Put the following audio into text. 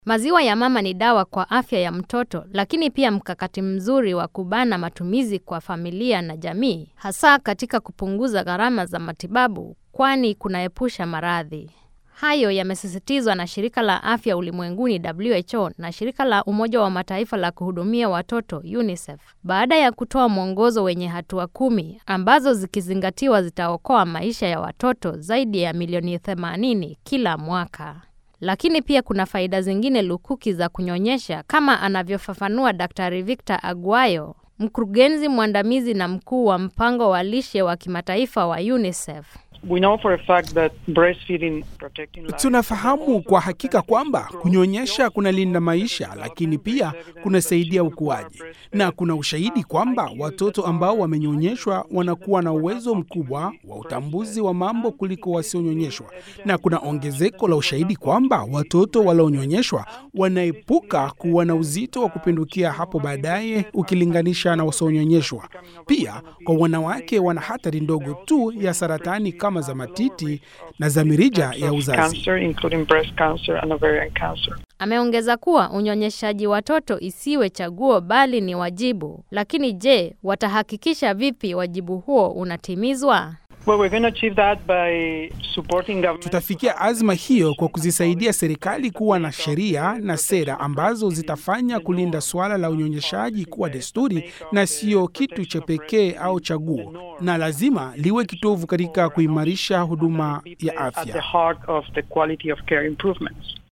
Maziwa ya mama ni dawa kwa afya ya mtoto, lakini pia mkakati mzuri wa kubana matumizi kwa familia na jamii, hasa katika kupunguza gharama za matibabu, kwani kunaepusha maradhi. Hayo yamesisitizwa na Shirika la Afya Ulimwenguni WHO na Shirika la Umoja wa Mataifa la kuhudumia watoto UNICEF baada ya kutoa mwongozo wenye hatua kumi ambazo zikizingatiwa zitaokoa maisha ya watoto zaidi ya milioni 80 kila mwaka. Lakini pia kuna faida zingine lukuki za kunyonyesha kama anavyofafanua Daktari Victor Aguayo, mkurugenzi mwandamizi na mkuu wa mpango wa lishe wa kimataifa wa UNICEF. We know for a fact that breastfeeding protecting life Tunafahamu kwa hakika kwamba kunyonyesha kunalinda maisha, lakini pia kunasaidia ukuaji, na kuna ushahidi kwamba watoto ambao wamenyonyeshwa wanakuwa na uwezo mkubwa wa utambuzi wa mambo kuliko wasionyonyeshwa, na kuna ongezeko la ushahidi kwamba watoto walionyonyeshwa wanaepuka kuwa na uzito wa kupindukia hapo baadaye ukilinganisha na wasionyonyeshwa. Pia kwa wanawake wana hatari ndogo tu ya saratani kama za matiti na za mirija ya uzazi. cancer including breast cancer and ovarian cancer. Ameongeza kuwa unyonyeshaji watoto isiwe chaguo bali ni wajibu. Lakini je, watahakikisha vipi wajibu huo unatimizwa? Well, we're going to achieve that by supporting government. Tutafikia azma hiyo kwa kuzisaidia serikali kuwa na sheria na sera ambazo zitafanya kulinda suala la unyonyeshaji kuwa desturi na sio kitu cha pekee au chaguo, na lazima liwe kitovu katika kuimarisha huduma ya at the afya. heart of the quality of care improvements.